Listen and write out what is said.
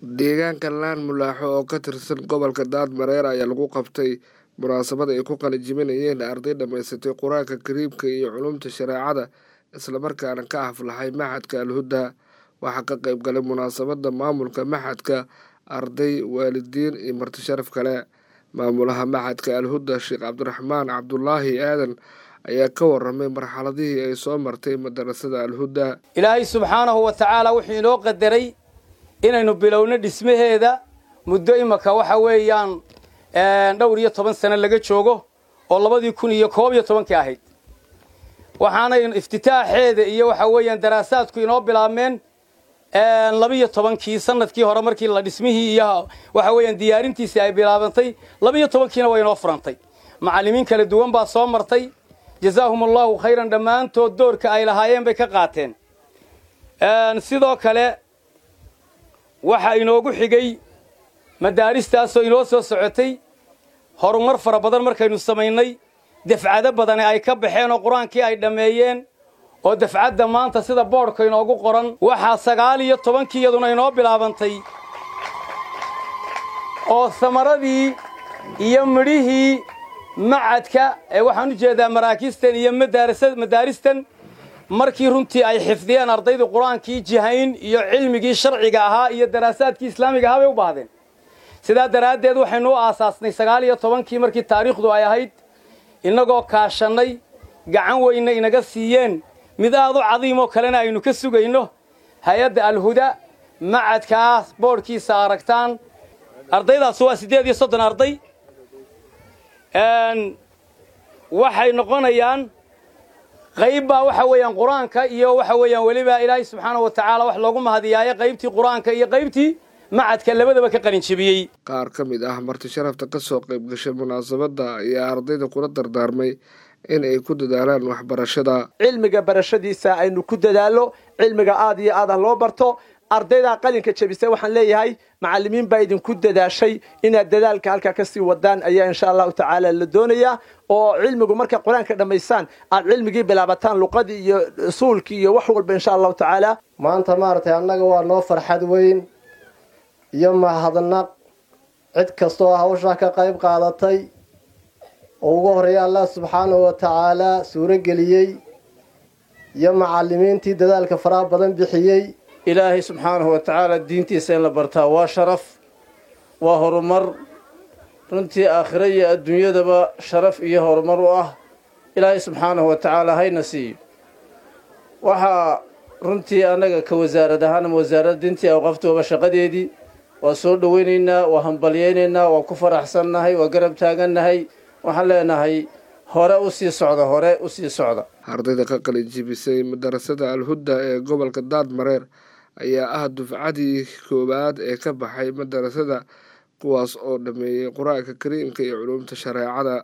deegaanka laan mulaaxo oo ka tirsan gobolka daadmareer ayaa lagu qabtay munaasabad ay ku qalijiminayeen arday dhammaysatay qur-aanka kariimka iyo culumta shareecada islamarkaana ka aflaxay maxadka alhuda waxaa ka qayb galay munaasabadda maamulka maxadka arday waalidiin iyo marti sharaf kale maamulaha maxadka alhuda sheekh cabdiraxmaan cabdulaahi aadan ayaa ka waramay marxaladihii ay soo martay madarasada alhuda ilaahay subxaanahu wa tacaala wuxuu inoo qadaray inaynu bilowno dhismaheeda muddo imaka waxa weeyaan dhowr iyo toban sano laga joogo oo labadii kun iyo koob iyo tobankii ahayd waxaanay iftitaaxeeda iyo waxa weeyaan daraasaadku inoo bilaabmeen labiyo tobankii sanadkii hore markii la dhismihii iyo waxa weeyaan diyaarintiisii ay bilaabantay labiyo tobankiina way inoo furantay macallimiin kala duwan baa soo martay jazaahum allahu khayran dhammaantood doorka ay lahaayeen bay ka qaateen sidoo kale waxaa inoogu xigay madaaristaasoo inoo soo socotay horumar fara badan markaynu samaynay dafcado badani ay ka baxeen oo qur-aankii ay dhammeeyeen oo dafcadda maanta sida boodhka inoogu qoran waxaa sagaal iyo tobankii iyaduna inoo bilaabantay oo samaradii iyo midhihii macadka ee waxaan u jeedaa maraakiistan iyo madaaristan markii runtii ay xifdiyeen ardaydu qur-aankii jihayn iyo cilmigii sharciga ahaa iyo daraasaadkii islaamiga ahaa bay u baahdeen sidaa daraaddeed waxaynu u aasaasnay sagaal iyo tobankii markii taariikhdu ay ahayd innagoo kaashannay gacan weyna inaga siiyeen mid aad u cadiimoo kalena aynu ka sugayno hay-adda alhuda macadkaas boodhkiisa aragtaan ardaydaas waa siddeed iyo soddon arday waxay noqonayaan qayb baa waxa weeyaan qur-aanka iyo waxa weeyaan weliba ilaahay subxaana wa tacaala wax loogu mahadiyaayo qaybtii qur-aanka iyo qaybtii macadka labadaba ka qalinjebiyey qaar ka mid ah marti sharafta ka soo qayb gashay munaasabadda ayaa ardayda kula dardaarmay in ay ku dadaalaan waxbarashada cilmiga barashadiisa aynu ku dadaallo cilmiga aad iyo aad ah loo barto ardaydaa qalinka jebisay waxaan leeyahay macallimiin baa idinku dadaashay inaad dadaalka halkaa kasii wadaan ayaa insha allahu tacaala la doonayaa oo cilmigu markaa qur-aanka dhammaysaan aad cilmigii bilaabataan luqadii iyo usuulkii iyo wax walba insha allahu tacaala maanta maaragtay annaga waa noo farxad weyn iyo mahadnaq cid kastoo hawshaa ka qayb qaadatay oo ugu horreeya allah subxaanahu wa tacaalaa suuro geliyey iyo macallimiintii dadaalka faraha badan bixiyey ilaahay subxaanahu wa tacaala diintiisa in la bartaa waa sharaf waa horumar runtii aakhiro iyo adduunyadaba sharaf iyo horumar u ah ilaahay subxaanahu wa tacaala hayna siiyo waxaa runtii annaga ka wasaarad ahaan ama wasaaradda diintii awqaftooba shaqadeedii waa soo dhoweynaynaa waa hambalyaynaynaa waa ku faraxsannahay waa garab taagannahay waxaan leenahay hore u sii socda hore u sii socda ardayda ka qalinjibisay madarasada alhuda ee gobolka daadmareer ayaa ah dufcadii koowaad ee ka baxay madarasada kuwaas oo dhammeeyey qur-aanka kariimka iyo culumta shareecada